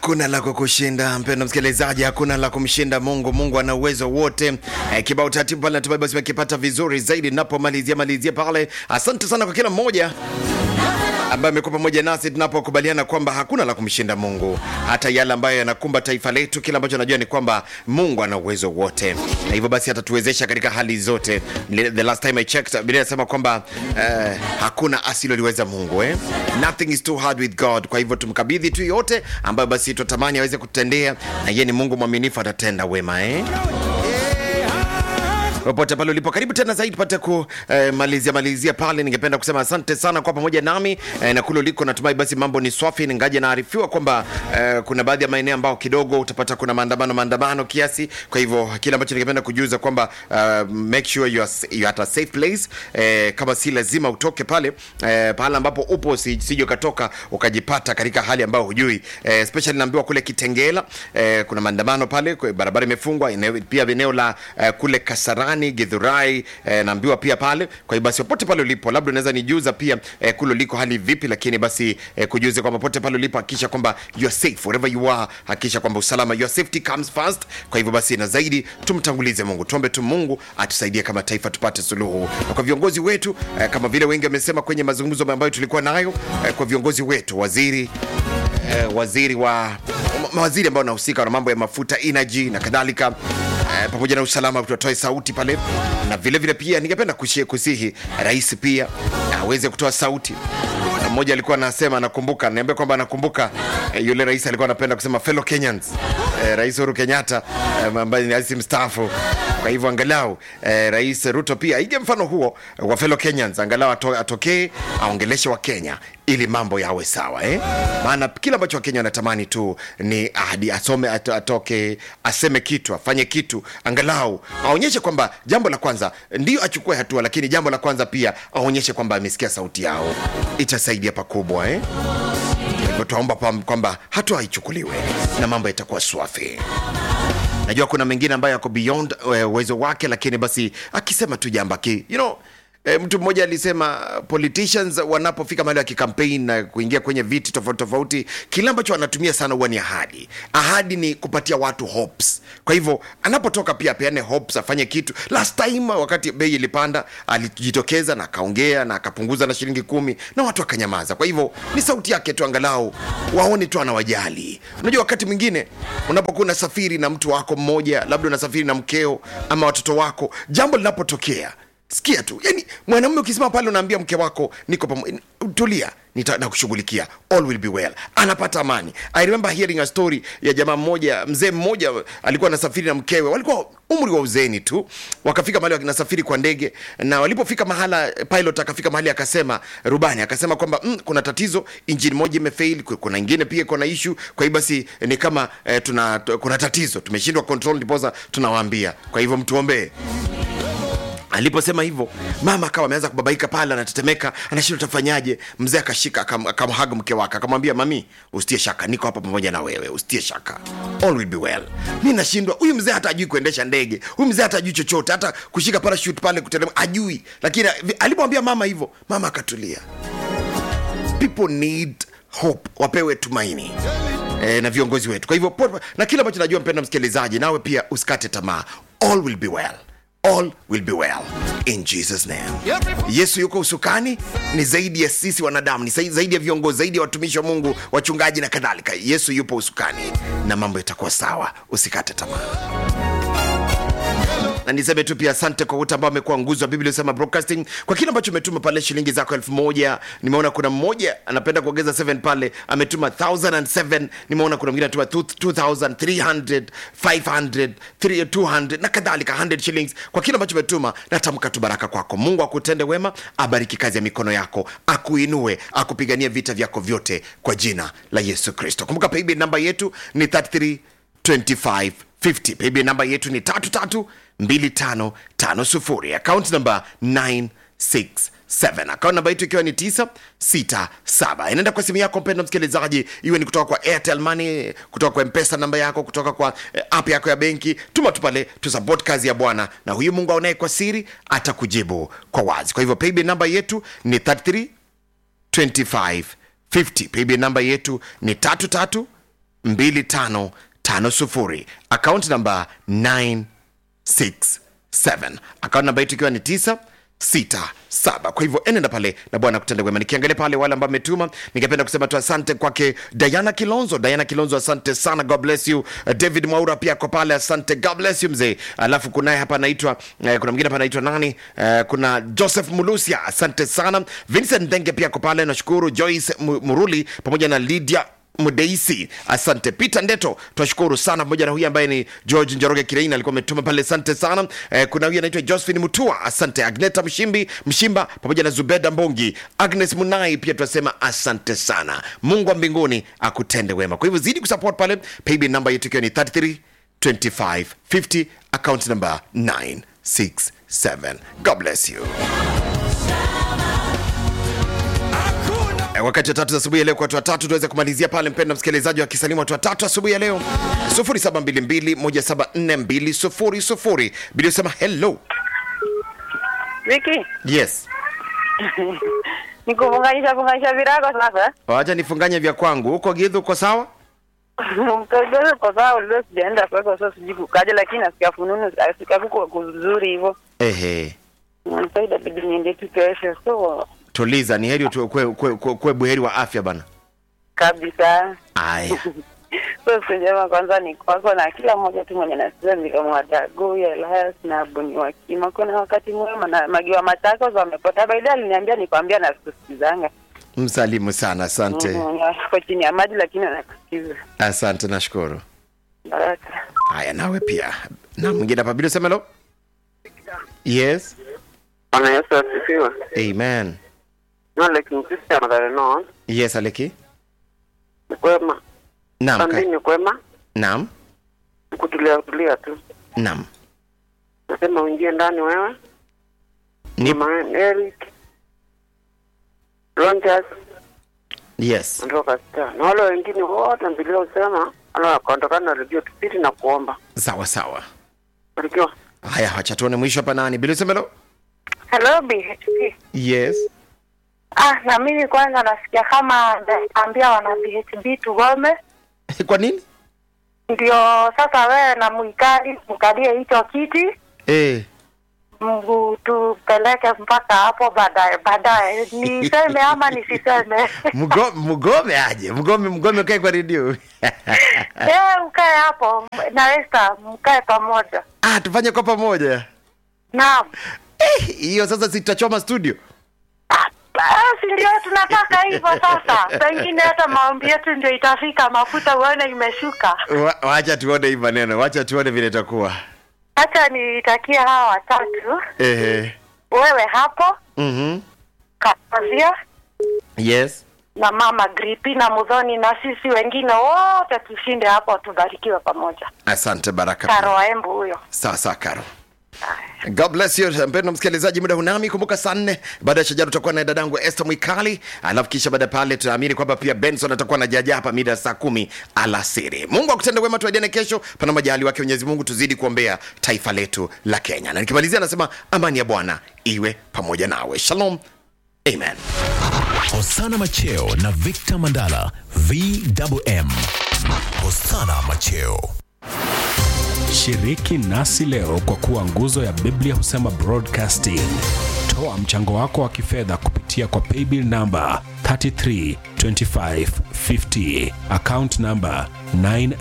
Hakuna la kukushinda mpendo msikilizaji, hakuna la kumshinda Mungu. Mungu ana uwezo wote. Eh, kibao taratibu pale natumai basi umekipata vizuri zaidi napomalizia malizia pale. Asante sana kwa kila mmoja ambaye amekuwa pamoja nasi tunapokubaliana kwamba hakuna la kumshinda Mungu, hata yale ambayo yanakumba taifa letu. Kila ambacho najua ni kwamba Mungu ana uwezo wote, na hivyo basi atatuwezesha katika hali zote. The last time I checked, Biblia inasema kwamba eh, hakuna asiloliweza Mungu eh? Nothing is too hard with God. Kwa hivyo tumkabidhi tu yote ambayo basi tutamani aweze kutendea, na yeye ni Mungu mwaminifu, atatenda wema eh? popote pale ulipo, karibu tena zaidi tupate kumalizia eh, malizia pale. Ningependa kusema asante sana kwa pamoja nami eh, na kule uliko, natumai basi mambo ni swafi. Ningaje naarifiwa kwamba eh, kuna baadhi ya maeneo ambao kidogo utapata kuna maandamano maandamano kiasi. Kwa hivyo kile ambacho ningependa kujuza kwamba uh, make sure you are, you are at a safe place eh, kama si lazima utoke pale eh, pale ambapo upo, sije ukatoka ukajipata katika hali ambayo hujui eh, especially naambiwa kule Kitengela eh, kuna maandamano pale, barabara imefungwa, pia eneo la eh, kule Kasarani Githurai eh, naambiwa pia pale. Kwa hiyo basi popote pale ulipo, labda unaweza nijuza pia eh, kule uliko hali vipi, lakini basi eh, kujuze kwamba popote pale ulipo, hakikisha kwamba you are safe wherever you are, hakikisha kwamba usalama, your safety comes first. Kwa hivyo basi, na zaidi tumtangulize Mungu, tuombe tu Mungu atusaidie kama taifa tupate suluhu, na kwa viongozi wetu eh, kama vile wengi wamesema kwenye mazungumzo ambayo tulikuwa nayo eh, kwa viongozi wetu, waziri eh, waziri wa mawaziri ambao wanahusika na mambo ya mafuta, energy na kadhalika Eh, pamoja na usalama tutoe sauti pale, na vile vile pia ningependa kusihi rais pia aweze kutoa sauti. Mmoja alikuwa anasema anakumbuka, niambia kwamba anakumbuka eh, yule rais alikuwa anapenda kusema fellow Kenyans eh, Rais Uhuru Kenyatta eh, ambaye ni rais mstaafu. Kwa hivyo angalau eh, Rais Ruto pia ige mfano huo wa fellow Kenyans, angalau ato, atokee aongeleshe wa Kenya ili mambo yawe sawa eh? Maana kila ambacho Wakenya wanatamani tu ni ahadi, asome ato, atoke aseme kitu afanye kitu, angalau aonyeshe kwamba jambo la kwanza ndio achukue hatua, lakini jambo la kwanza pia aonyeshe kwamba amesikia sauti yao, itasaidia pakubwa eh? Hivyo tuomba kwamba hatua haichukuliwe na mambo yatakuwa swafi. Najua kuna mengine ambayo yako beyond uwezo wake, lakini basi akisema tu jambo ki you know, E, mtu mmoja alisema politicians wanapofika mahali ya kikampeni na kuingia kwenye viti tofauti tofauti, kile ambacho wanatumia sana huwa ni ahadi. Ahadi ni kupatia watu hopes. Kwa hivyo anapotoka pia apeane hopes, afanye kitu. Last time wakati bei ilipanda, alijitokeza na akaongea na akapunguza na shilingi kumi na watu wakanyamaza. Kwa hivyo ni sauti yake tu, angalau waone tu anawajali. Unajua, wakati mwingine unapokuwa unasafiri na mtu wako mmoja, labda unasafiri na mkeo ama watoto wako, jambo linapotokea sikia tu, yani mwanamume ukisema pale, unaambia mke wako niko pamoja, tulia, nakushughulikia, all will be well, anapata amani. I remember hearing a story ya jamaa mmoja, mzee mmoja alikuwa anasafiri na mkewe, walikuwa umri wa uzeni tu, wakafika mahali wanasafiri kwa ndege, na walipofika mahala, pilot akafika mahali akasema, rubani akasema kwamba mm, kuna tatizo, engine moja imefail, kuna ingine pia kuna issue. Kwa hiyo basi ni kama eh, tuna kuna tatizo, tumeshindwa control, ndiposa tunawaambia, kwa hivyo mtuombee. Aliposema hivyo mama akawa ameanza kubabaika pale, anatetemeka, anashindwa tafanyaje. Mzee akashika akamhaga mke wake akamwambia, mami, usitie shaka, niko hapa pamoja na wewe, usitie shaka, all will be well. Mi nashindwa, huyu mzee hata ajui kuendesha ndege, huyu mzee hata ajui chochote, hata kushika parachute pale kuteremka ajui, lakini alipomwambia mama hivyo, mama akatulia. People need hope, wapewe tumaini e, na viongozi wetu. Kwa hivyo na kile ambacho najua, mpenda msikilizaji, nawe pia usikate tamaa, all will be well all will be well in Jesus name. Yesu yuko usukani, ni zaidi ya sisi wanadamu, ni zaidi ya viongozi, zaidi ya watumishi wa Mungu, wachungaji na kadhalika. Yesu yupo usukani na mambo yatakuwa sawa, usikate tamaa na niseme tu pia asante kwa wote ambao amekuwa nguzo wa Biblia inasema broadcasting kwa kile ambacho umetuma pale shilingi zako elfu moja. Nimeona kuna mmoja anapenda kuongeza 7 pale ametuma 1007. Nimeona kuna mwingine anatuma 2300 500 200 na kadhalika 100 shillings kwa kile ambacho umetuma. Natamka tu baraka kwako, Mungu akutende wema, abariki kazi ya mikono yako, akuinue, akupigania vita vyako vyote kwa jina la Yesu Kristo. Kumbuka paybill namba yetu ni 33 25 50. Paybill namba yetu ni tatu tatu 2550 account namba 967 account namba yetu ikiwa ni 967 inaenda kwa simu yako mpendo msikilizaji iwe ni kutoka kwa airtel money kutoka kwa mpesa namba yako kutoka kwa eh, app yako ya benki tuma tu pale tusupport kazi ya bwana na huyu mungu aonaye kwa siri atakujibu kwa wazi kwa hivyo paybill namba yetu ni 33 25 50 paybill namba yetu ni tatu tatu 2550 akaunti namba 967 akaunti namba yetu ikiwa ni 9 sita saba kwa hivyo enenda pale na bwana kutenda wema nikiangalia pale wale ambao ametuma ningependa kusema tu asante kwake diana kilonzo diana kilonzo asante sana god bless you Uh, david mwaura pia kwa pale asante god bless you mzee alafu kunaye hapa anaitwa eh, kuna mwingine hapa anaitwa nani eh, kuna joseph mulusia asante sana vincent denge pia kwa pale nashukuru joyce Mu- muruli pamoja na lydia mdeisi asante peter ndeto twashukuru sana pamoja na huyu ambaye ni george njoroge kireina alikuwa ametuma pale asante sana eh, kuna huyu anaitwa josephine mutua asante agneta mshimbi mshimba pamoja na zubeda mbongi agnes munai pia tunasema asante sana mungu wa mbinguni akutende wema kwa hivyo zidi kusupport pale paybill namba yetu ikiwa ni 33 25 50 account number 967 god bless you Eh, wakati wa tatu za asubuhi ya leo kwa watu watatu tuweze kumalizia pale mpendo msikilizaji wa kisalimu watu watatu asubuhi ya leo 0722174200 bili usema hello Viki, yes nikufunganisha funganisha virago sasa. wacha nifunganye vya kwangu huko gidhu uko sawa Mtoto kwa sababu leo sijaenda kwako sasa sijui kukaje lakini nasikia fununu nasikia kuko kuzuri hivyo. ehe Sasa itabidi niende tu kesho. So tuliza ni heri utu- kwe, kwe, kwe, kwe buheri wa afya bana kabisa. aya So sijama kwanza ni kwako na kila mmoja tu mwenye nasikia ni kama wadagu ya Elias na Buni wa Kima. Kuna wakati mwema na magiwa matako wamepota. Baada aliniambia nikwambia na sikusikizanga. msalimu sana asante Mm, Kwa chini ya maji lakini anakusikiza. asante nashukuru Baraka. haya nawe pia na mwingine hapa bili useme hello yes Bwana Yesu asifiwe. amen No like msisi anadhani no. yes aleki Ni kwema. naam Sandi ka- ni kwema. naam Kutulia tulia tu. naam Nasema uingie ndani wewe. Ni- Mama Eric. Rogers yes ndio kasta. Na wale wengine wote mbilio usema ala wakaondokana na redio tupiti na kuomba. sawa sawa Barikiwa. haya wacha tuone mwisho hapa nani bili useme hello Hello BHP. yes Ah, na mimi kwanza nasikia kama naambia wana BHP tugome, kwa nini ndio sasa wewe na Mwikali mkalie hicho kiti eh mgu tupeleke mpaka hapo baadaye baadaye, niseme ama nisiseme? Mgo- mgome aje mgome mgome kae kwa redio Eh, ukae hapo na Esther, mkae pamoja. ah tufanye kwa pamoja Naam. Eh, hiyo sasa sitachoma studio Ah, Basi ndio tunataka hivyo sasa. Pengine hata maombi yetu ndio itafika, mafuta uone imeshuka. Wa- wacha tuone hii maneno wacha tuone vile itakuwa Acha nitakie hawa watatu, ehe wewe hapo mhm Kazia yes na mama Gripi na Mudhoni na sisi wengine wote tushinde hapo, tubarikiwe pamoja. asante baraka Karo pia. wa Embu huyo. sawa sawa karo god bless you mpendo msikilizaji muda hunami kumbuka saa nne baada ya shajara tutakuwa na dadangu este mwikali alafu kisha baada ya pale tunaamini kwamba pia benson atakuwa na jaja hapa mida ya saa kumi alasiri mungu akutende wema tuadiane kesho pana majali wake mwenyezi mungu tuzidi kuombea taifa letu la kenya na nikimalizia anasema amani ya bwana iwe pamoja nawe shalom amen Hosana Macheo na Victor Mandala VMM. Hosana Macheo. Shiriki nasi leo kwa kuwa nguzo ya Biblia husema broadcasting. Toa mchango wako wa kifedha kupitia kwa paybill namba 332550 account namba 9